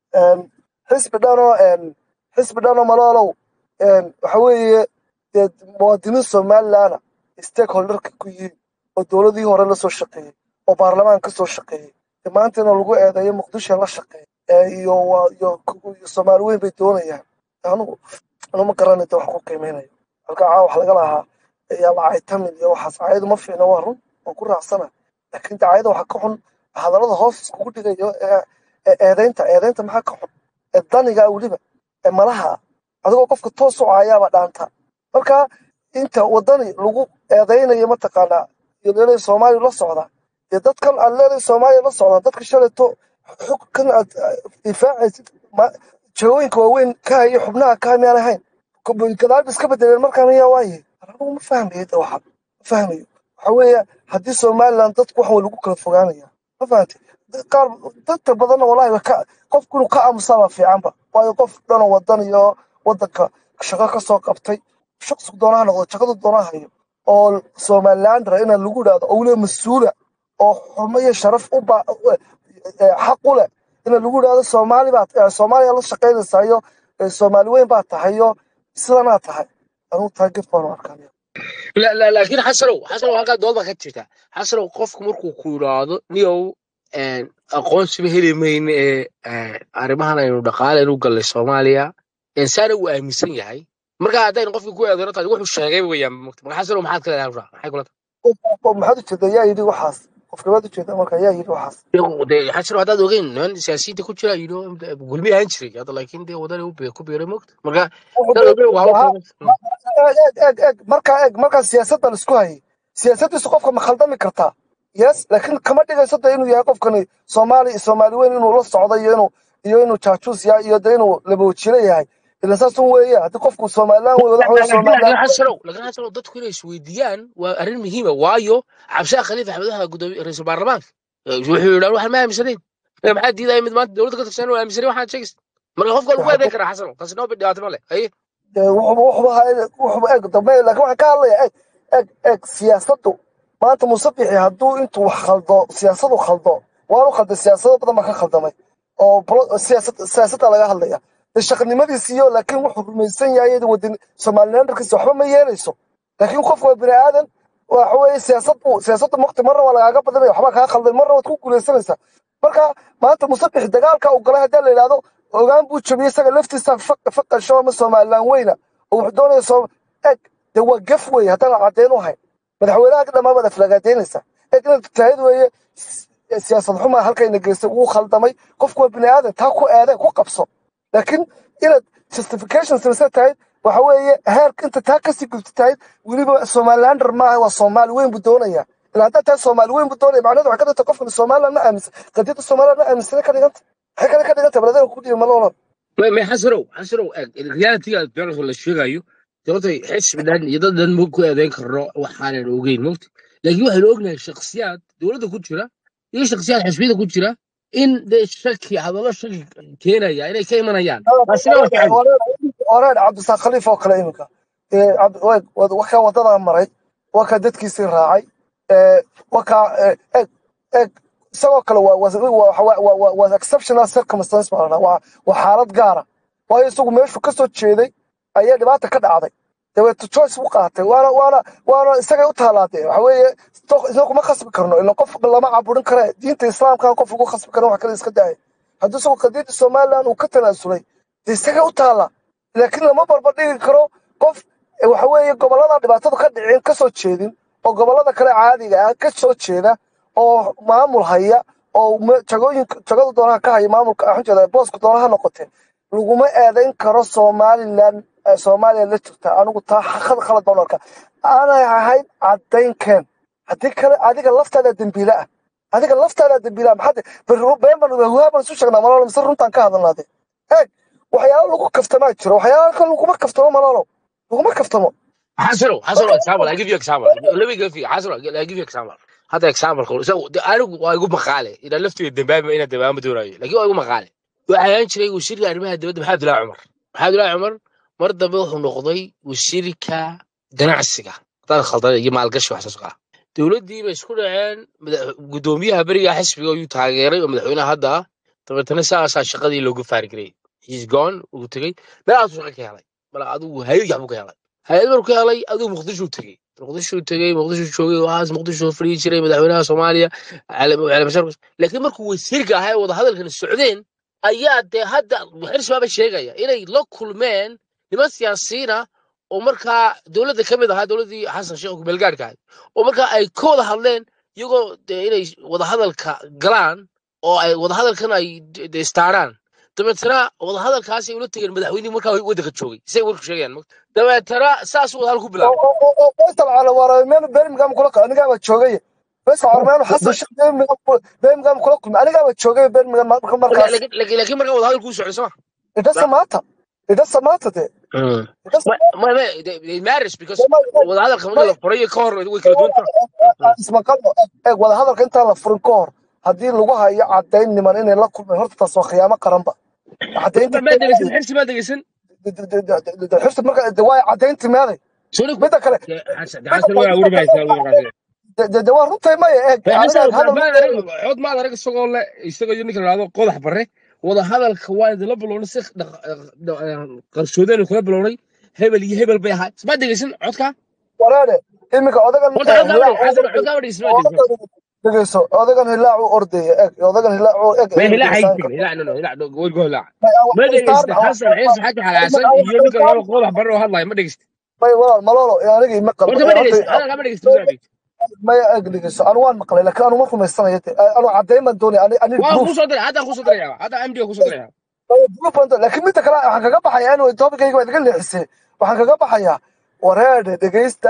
xisbi dhanoo xisbi dhanoo maloolow waxa weeye dee muwaadiniin somalilandna stakeholderka ku yihiin oo dowladii hore la soo shaqeeyey oo baarlamaan ka soo shaqeeyey de maanta inuu lagu eedeeyo muqdisho la shaqeeya iyo iyo soomaali weyn bay doonayaan anigu anu ma garanay de wax ku qiimeynayo halka caawa wax laga lahaa yaa lacay tamil iyo waxaas caayadu ma fiicna waa run waan ku raacsana laakiin dacaayada waxaa ka xun hadallada hoos iskugu dhigayo eedeynta eedeynta maxaa ka xun ee daniga weliba ee malaha adigoo qofka toos u caayaaba dhaanta marka inta wadani lagu eedeynayo mataqaanaa iyo leelay soomaaliya la socda dee dadkan aad leelay soomaaliya la socda dadka shalayto xugkan aad difaacaysid jawooyinka waaweyn ka hayo xubnaha ka miyaan ahayn gadaal ba iska bedeleen markaan ayaa waaye anigu ma fahmayo de waxaan ma fahmayo waxa weeye haddii somaliland dadku wax waa lagu kala fogaanaya ma fahamtay qaar dadka badanna wallahi ka qofku inuu ka aamusaabaa fiicanba waayo qof dhanoo wadan iyo wadanka shaqo ka soo qabtay shaqsigu doonaha noqdo shaqadu doonaha hayo oo somalilandra inaa lagu idhaahdo owle mas-uula oo xumo iyo sharaf u ba xaq u leh ina lagu idhaahdo soomaali baa soomaaliya la shaqaynaysaa iyo soomaali weyn baa tahay iyo sidanaa tahay anigu taa gef baan u arkaa لا لا لكن حسنوا حسنوا هكذا دول ما كتشتا حسنوا قفك مركو كورادو نيو ان aqoonsi ba heli mayn ee arrimahan aynu dhaqaale u gallay soomaaliya insaana uu aaminsan yahay marka haddaynu qofka ku eedano tahay wuxuu sheegay weeyaan marka xasano maxaad ka leedahay maxay kula maxaad ujeeda yaa yidhi waxaas qofkabaad ujeeda marka yaa yidhi waxaas tahay xasano haddaad ogeyn niman siyaasiyiinta ku jira yidho gulmi ahaan jiray hadda laakiin dee wadani u ku biiray mogta marka dad ogeyn waa eeg eeg eeg markaa eeg markaa siyaasadda la isku hayay siyaasaddiisu qofka ma khaldami kartaa yes laakiin kama dhigayso de inuu yahay qofkani soomaali soomaali weyn inuu la socdo iyo inuu iyo inuu jaajuus yahay iyo de inuu laboojilo yahay ilan saas un weeye haddii qofku somaliland wey wadax wey somaliland xasanow laakiin xasanow dadku inay isweydiiyaan waa arrin muhiima waayo cabshaa khaliif axmedaha gudoomiye ra-iisul baarlamaanka wuxuu yidhaa waxaan ma aaminsanayn maxaa diidaya mid maanta dowladda ka tirsan oo aaminsanay waxaad sheegaysa marka qofka lagu eedayn karaa xasanow taasi noo dhibaato ma leh haye wuxuba wuxuba eeg dambe laakiin waxaan ka hadlaya eeg eeg eeg siyaasaddu maanta musabixi hadduu intuu wax khaldo siyaasadu khaldo waanu khalday siyaasado badan baa ka khaldamay oo siyaasad siyaasadda laga hadlaya de shaqnimadiisiyo laakiin wuxuu rumaysan yahay wadin somalilandarkiisa waxba ma yeelayso laakiin qof waa bini aadan waxa weeye siyaasad buu siyaasadda mukti marna waa lagaaga badanaya waxbaa kaa khalday marna waad ku guulaysanaysaa marka maanta musabixi dagaalka uu galay haddii la yidhahdo ogaan buu jabiyey isaga laftiisa faqasho ama somaliland weyna oo wuxuu doonaya soo eg de waa gaf weeye haddaan caddeyn u hayn madaxweynaha dhammaan baad aflagaadeynaysaa eeg inaad tahayd weeye siyaasad xumaa halkayna geystay wuu khaldamay qofku waa bini aadan taa ku eede ku qabso laakiin inaad justification sameysan tahayd waxa weeye heerka inta taa kasii gubta tahayd weliba somalilander maaha waa soomaali weyn buu doonaya ilaa haddaa tahay soomaali weyn buu doonaya macnaheedu waxay ka dhigta qofkan somaliland ma aaminsan qadiyadda somaliland ma aaminsana ka dhiganta maxay kale ka dhiganta baladana ku dhiibi malolo ma xasanow xasanow realitiga doonarka la sheegayo sababtay xisbi dhan iyo dad dhan ma ku eedeyn karno waxaanan ogeyn mogta laakiin waxaynu ognahay shakhsiyaad dowladda ku jira iyo shakhsiyaad xisbiyada ku jira in dee shaki hadallo shaki keenaya inay ka imanayaan taasina waa jecel oreer cabdisaaq khaliif oo kale iminka wakaa wadadaa maray wakaa dadkiisii raacay wakaa eg eg isagoo kale waa exceptional circumstance baa ladhaa waa waa xaalad gaara waayo isagu meeshuu ka soo jeeday ayaa dhibaata ka dhacday dabeeto choice u qaatay waana waana waana isagay u taalaadee waxa weeye isna kuma khasbi karno ila qof lama caburin kare diinta islaamka qof lagu khasbi karin wax kale iska daaya haddii isagu qadiyadda somaliland uu ka tanaasulay dee isagay u taala laakiin lama barbardhigi karo qof waxa weeye gobollada dhibaatadu ka dhicin ka soo jeedin oo gobollada kale caadiga ah ka soo jeeda oo maamul haya oo jagooyinka jagada doonaha ka haya maamulka waxaan jeedaa booska doonaha noqotee laguma eedayn karo somaliland soomaaliya la jirta anigu taa khad khalad baan arkaa aanay ahayd caddayn keen haddii kale adiga laftaada dembiile ah adiga laftaada dambiilaa maxaad beenban huhaaban isu sheegnaa malolo mise runtaan ka hadalnaade eeg waxyaalo lagu kaftamaa jiro waxyaalo kale laguma kaftamo malolo laguma kaftamo xasano xasano marka example i give you example let me give you xasano i give you example hadda example ko so anigu waa igu maqaale ina laftiga dambaaba ina dambaaba doonayo laakiin waa igu maqaale waxaa ahaan jiray wasiirka arrimaha dibadda maxamed abdullaahi cumar maxamed abdullaahi cumar mar dambe wuxuu noqday wasiirka ganacsiga haddaan khaldan iyo maalgashi wax soo saara dowladdii bay isku dhaceen madax- guddoomiyaha beriga xisbiga ayuu taageeray oo madaxweynaha hadda ah dabeetana saasaa shaqadii loogu faarigarayay he's gone uu tegey meelahaasuu shaqa ka helay bal adigu hayad yaxbuu ka helay hay-ad markuu ka helay adigu muqdishuu tegey muqdishuu tegey muqdishuu joogay waxaas muqdishuu fadhiyi jiray madaxweynaha soomaaliya cali cali bashar laakiin markuu wasiirka ahaa ee wadahadalkani socdeen ayaa dee hadda xirsibaaba sheegaya inay la kulmeen niman siyaasiyiina oo markaa dowladda ka mid ahaa dowladdii xasan sheekh kumeelgaadhka ahayd oo markaa ay ka wada hadleen iyagoo dee inay wadahadalka galaan oo ay wadahadalkan ay de- de istaaraan dabeetana wadahadalkaas ay ula tegeen madaxweynihii markaa waddanka joogay say warku sheegayaan mogta dabeetana saasuu wadahadal ku bilaabay faysal calawaara meel birmingham kula anigaaba joogay faysal calawaara xasan sheekh birmingham kula- birmingham kula kulmay anigaaba joogay birmingham marka markaas laakiin laakiin laakiin markaa wadahadalku u socday soma idhasa maanta idhasa maanta de idhasa ma ma ma they they matters because may wadahadalka marka may la furayo ka hor way kala duwan tahay ismaqalno eeg wadahadalka intaan la furin ka hor haddii lagu hayo cadayn niman inay la kulmeen horta taas waa khiyaamo qaranba cadaynta ma dhegeysan xirsi ma dhegeysan xirsi marka de waa cadaynti meeday soo midda kale xasan midda xasan waa midda wuri kale baysaa markaas de de- de waa runtay maya eeg aniga xasan hadal maad arag cod maad arag isagoo le isagoo iyo ninka la yidhahdo qodax barre wadahadalka waa idinla bilownay si qarsoodeen kula bilownay hebel iyo hebel bay ahaa ma dhegeysan codka wareere iminka odagan horta eh, codkaa ma hilaac dhegeysan u xasan ordaya codkaa ma dhegeysan ma dhegeysan odagan dhegeyso odagan hilaac u ordaya eeg odagan hilaac u eeg ما eeg هلا dhegeysan حيجي هلا no no هلا قول قول لا may ما afghanistan دقيست حسن عيسى حاجة على عسل يجي لك afghanistan لو قول برا هلا ما دقيست may walaal malolo aniga ima qalbo وانت ما horta دقيست انا ما دقيست بزعبي maya eeg dhegeyso anu waan maqlay laakiin anu ma rumaysanayo de anu cadayn baan doonaya ani ani واه proof خو صدري هذا خو صدري هذا ام دي خو صدري laakiin midda kale waxaan kaga baxayaa inuu toobikayga waa iga leexisay waxaan kaga baxayaa wareedhe dhegaysta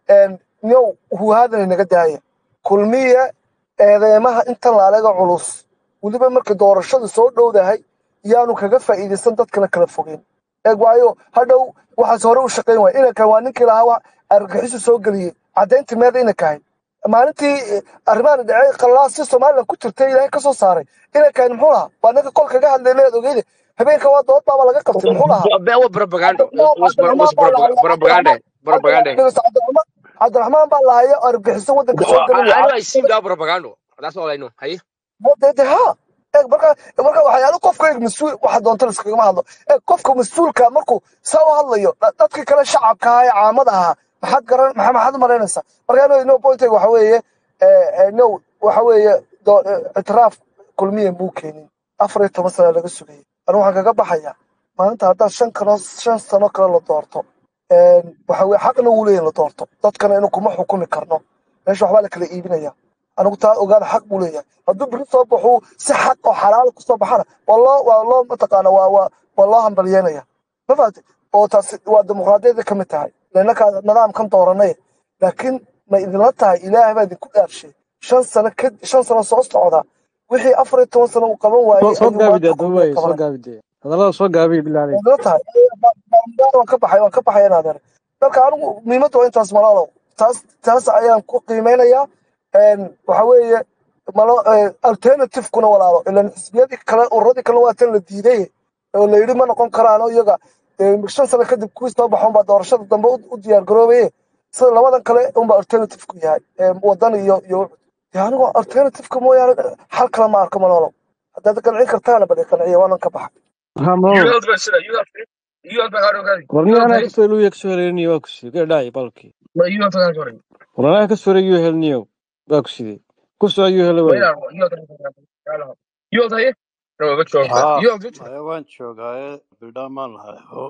nyow huhaadana naga daaya kulmiye eedeymaha intan laalaga culus weliba marka doorashadu soo dhowdahay yaanu kaga faa'iidaysan dadkana kala fogeyn eeg waayo hadhow waxaas hore u shaqayn waaya inankan waa ninkii lahaa wax argagixisu soo geliyey caddaynta meeda inankahay maalintii eh, arrimahan dhacay qalaasi somalilan ku jirtay ilaahay ka soo saaray inankan muxuu lahaa waa ninka kol kaga hadlay leed ogeyde habeenka waa dood baaba laga qabtay muxuu lahaa هو بروباغندا cabdiraxmaan was was cabdiraxmaan baa بروباغندا cabdiraxmaan بروباغندا dhegeyso cabdiraxmaan cabdiraxmaan baa lahaya argagixiso waddanka soo gelin I know I see that propaganda that's all I know هي de de ha eeg marka marka waxyaalo qofka eeg mas-uul waxa doonta laskagama hadlo eeg qofka mas-uulka markuu saa u hadlayo da- dadkii kale shacabka ahaa ee caamada ahaa maxaad garan maxaa maxaad u malaynaysaa marka no no pointayga waxa weeye eh, eh, no waxa weeye doo- eh, ictiraaf kulmiya muu keenin afar iyo toban sana laga sugayay anigu waxaan kaga baxayaa maalinta haddaad shan kano shan sano kale la doorto een, waxa weye xaqna wuu leeyahay la doorto dadkana inuu kuma xukumi karno meesha waxbaa la kala iibinaya anigu taa ogaada xaq buu leeyahay hadduu beri soo baxuu si xaq oo xalaal kusoo baxana waa loo waa loo mataqaana waa waa waa loo hambalyeynaya ma fahamtay oo taasi waa dimuqraadiyadda ka mid tahay lanakaa nidaamkan dooranay laakiin ma idinla tahay ilaahay baa idinku dhaarshay shan sano ka shan sano soo socda wixii afar iyo toban sano uu qaban soo waayey soo ayuu gaabide maanta kulmiya aduubay soo qabanaya gaabide hadallada soo gaabiya bilaalay ma idinla tahay waan ka baxay waan ka baxay inaadeer marka anigu muhiimadda waa intaas malaalow taas taas ayaan ku qiimeynayaa een, waxa weeye malo eh, alternative-kuna walaalo ilan xisbiyadii kale ururadii kale waa tan la diiday oo la yidhi ma noqon karaano iyaga eh, shan sano kadib kuwii soo baxo unbaa doorashada dambe u u diyaar garoobaye sida labadan kale unbaa alternative-ku yahay eh, wadan iyo iyo dee anigu alternative-ka mooyaane xal kale ma arko malaalow haddaad qancin kartaana bal i qanciya waanan ka baxay ha malolo you have sida you have you have ka war you nin have anaa kasoo heliyo kasoo heleniyo waa ku sidee ka dhacay balkii you have ka sorry war anaa kasoo heliyo helniyo waa ku sidee ku soo ayuu hele wait waaye you have you have no but you have haa you have maya waan joogaaye bildhaan maan lahay oo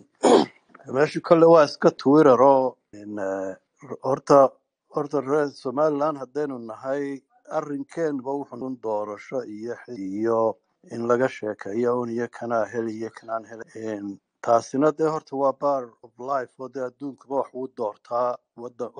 meesha kole waa iska twitter oo in, eh, horta horta reer somaliland haddaynu nahay arrinkeenba wuxuu un doorasho iyo xi- iyo in laga sheekeeyo un iyo kanaa heli iyo kanaan heli In taasina dee horta waa bar of life oo dee adduunkaba wax uu doortaa wadan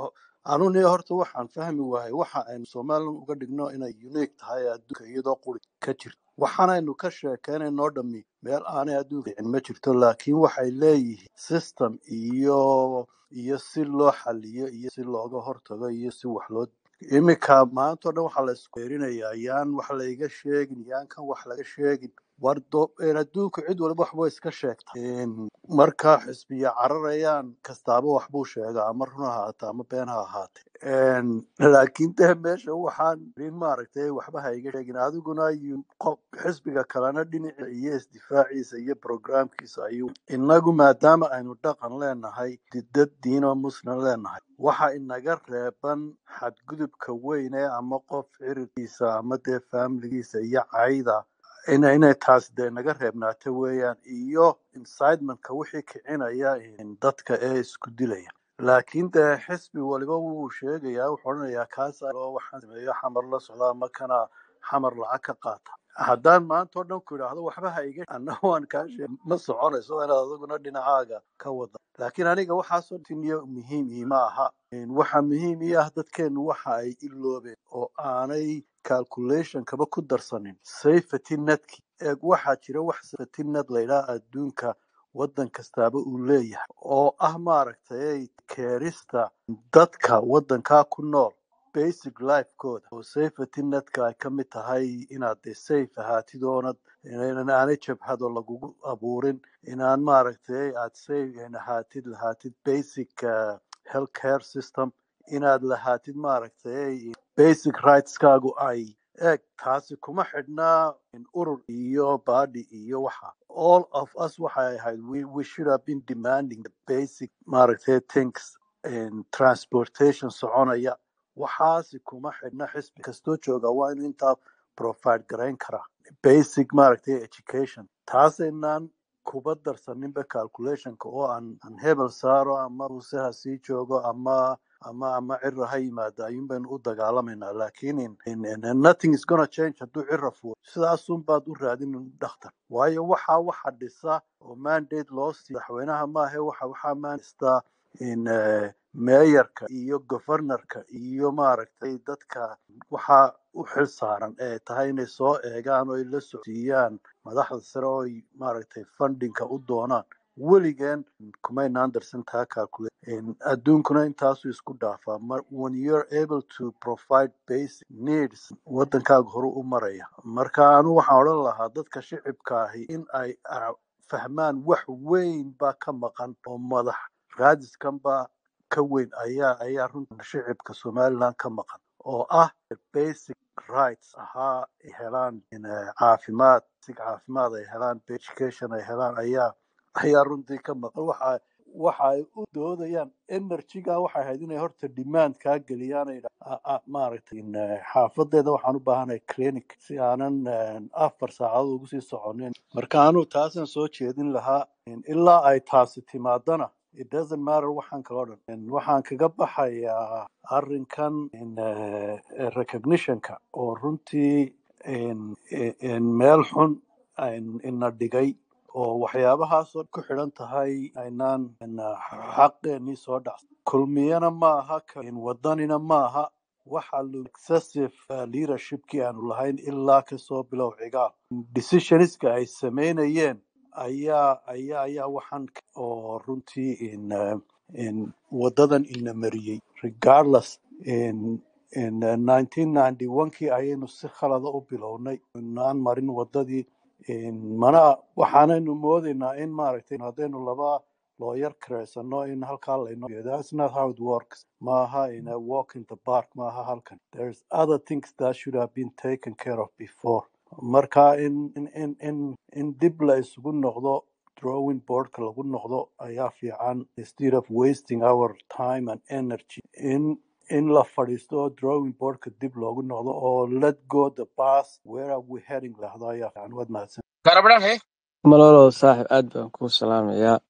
anuni horta waxaan fahmi waayay waxa aynu somalilan uga dhigno inay unique tahay adduunka iyadoo quri ka jirto waxaanaynu ka sheekeynayno dhami meel aanay adduunka dhicin ma jirto laakiin waxay leeyihiin system iyo iyo si loo xaliyo iyo si looga hortago iyo si wax loo iminka maanta o dhan waxaa la isku weerinayaa yaan wax layga sheegin yaan kan wax laga sheegin war do- een adduunku cid walba waxbay iska sheegta Een, marka xisbiya cararayaan kastaaba waxbuu sheegaa ama run ha ahaata ama been ha ahaate Een, laakiin dee meesha waxaan rin maaragtay waxba ha iga sheegin adiguna yu- qof xisbiga kalena dhinaciisa iyo isdifaaciisa iyo programkiisa ayuu inagu maadaama aynu dhaqan leenahay dad diino muslim leenahay waxa inaga reeban xadgudubka weyne ama qof cirirkiisa ama dee faamiligiisa iyo cayda ina inay taas dee naga reebnaato weeyaan iyo incidementka wixii kicinaya in dadka ee isku dilaya laakiin dee xisbi waliba wuu sheegayaa wuxuu odhanayaa kaas oo waxaan sameeyo xamar la socda ama kana xamar lacag ka qaata haddaan maanta oo dhan ku idhaahdo waxba ha iga anna waan kaa sheeg ma soconayso waa inaad adiguna dhinacaaga ka wada laakiin aniga waxaasoo tiniyo muhiim iima aha Een, waxa muhiim ii ah dadkeenu waxa ay iloobeen oo aanay calculation kaba ku darsanin safety netki eeg waxaa jira wax safety net laydhaha adduunka waddan kastaaba uu leeyahay oo ah maaragtay keerista dadka waddankaa ku nool basic lifekooda oo safety netka ay ka mid tahay inaad dee safe ahaatid oonad inaan aanay jabhado lagugu abuurin inaan maaragtay aad safe ahaatid lahaatid basic uh, health care system inaad lahaatid maaragtay basic rightskaagu ay eeg taasi kuma xidhnaa in urur iyo baadhi iyo waxa all of us waxay ahayd we, we should have been demanding the basic maaragtay things in transportation soconaya waxaasi kuma xidhna xisbi kastoo jooga waa inuu intaa provide garayn karaa basic maaragtay education taasaynaan kuba darsaninba calculationka oo aan aan hebel saaro ama muse ha sii joogo ama ama ama cira ha yimaado ayuun baynu u dagaalamaynaa laakiin in, in, in, nothing is gonna change hadduu cira fuo sidaasun baad u raadin dhakhtar waayo waxa waxa dhisa oo mandate loo siiyo madaxweynaha maahe waxa waxaa mandista in eh, meeyarka iyo governorka iyo maaragtay dadka waxaa u xil saaran ee tahay inay soo eegaan oo ay la socsiiyaan madaxda sare oo ay maaragtay fundingka u doonaan weligeen kumaynaan darsan taa calculate In adduunkuna intaasu isku dhaafaa Mar- when you're able to provide basic needs wadankaaga horu u maraya marka anu waxaan odhan lahaa dadka shicibka ahi in ay ah, fahmaan wax weyn baa ka maqan oo madax raadiskan baa ka weyn ayaa ayaa runta shicibka somaliland ka maqan oo ah basic rights ahaa ay helaan in, eh, caafimaad basic caafimaad ay helaan education ay helaan ayaa ayaa runtii ka maqan waxa waxa ay u doodayaan energyga waxay ahayd inay horta demand kaa geliyaan ay yidha- a- a- maaragtay in, eh, xaafadeeda waxaan u baahanahay clinic si aanan eh, afar saacadood ugu sii soconin marka anu taasan soo jeedin lahaa in ilaa ay taasi timaadana it doesn't matter waxaan kaloo dhan In waxaan kaga baxayaa arrinkan in eh, eh, recognitionka oo runtii in in- in meel xun in- ina dhigay oo waxyaabahaasoo ku xidhan tahay aynaan in, ah, xaqeenii soo dhacs kulmiyana ma aha ka- in wadanina ma aha waxa lu excessive uh, leadershipkii aanu lahayn ilaa kasoo bilow cigaal decisionska ay sameynayeen ayaa ayaa ayaa waxaan k- oo runtii in uh, in wadadan ina mariyey regardless in in uh, 1991kii ayaynu si khalada u bilownay inaan marin wadadii in mana waxaanaynu moodaynaa in maaragtay haddaynu laba looyar kareysano in halkaa laynoo that's not how it works maaha in a walk in the park maaha halkan there's other things that should have been taken care of before marka in in in in, in dib la isugu noqdo drawing boardka lagu noqdo ayaa fiican instead of wasting our time and energy in in la fadhiisto oo drawing boardka dib loogu noqdo oo let go the past where are we heading lahdo ayaa fiican waad mahadsan Garabadaan he. malolo saaxib aad baan kuu salaamayaa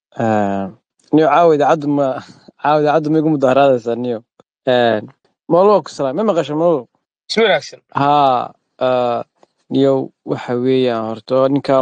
niyo caawa idaacaddu ma caawa idaacaddu ma igu mudaharaadaysaa niyo malolo waa ku salaam ma maqasho malolo Si wanaagsan. haa ah, niyo waxa weeyaan horta ninka